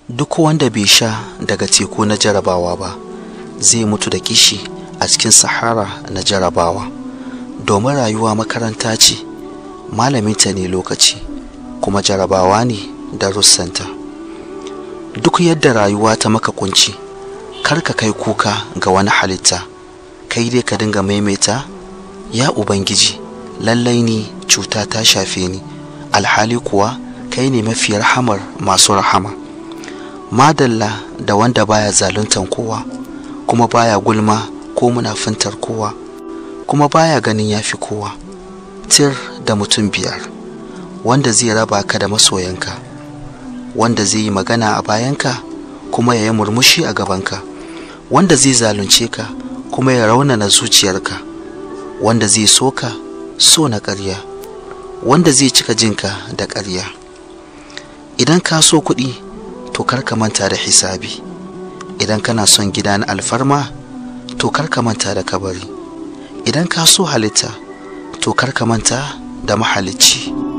duk wanda bai sha daga teku na jarabawa ba zai mutu da kishi a cikin sahara na jarabawa domin rayuwa makaranta ce malaminta ne lokaci kuma jarabawa ne darussanta duk yadda rayuwa ta maka kunci kar ka kai kuka ga wani halitta kai dai ka dinga maimaita ya ubangiji lallai ni cuta ta shafe ni alhali kuwa kai ne mafi rahamar masu rahama madalla da wanda baya zaluntan kowa kuma baya gulma ko munafintar kowa kuma baya ganin yafi kowa tir da mutum biyar wanda zai raba ka da masoyanka wanda zai yi magana a bayanka kuma ya yi murmushi a gabanka wanda zai zalunce ka kuma ya raunana zuciyarka wanda zai so ka so na ƙarya wanda zai cika jinka da ƙarya idan ka so kuɗi to kar ka manta da hisabi idan kana son gida na alfarma to kar ka manta da kabari idan ka so halitta to kar ka manta da mahalicci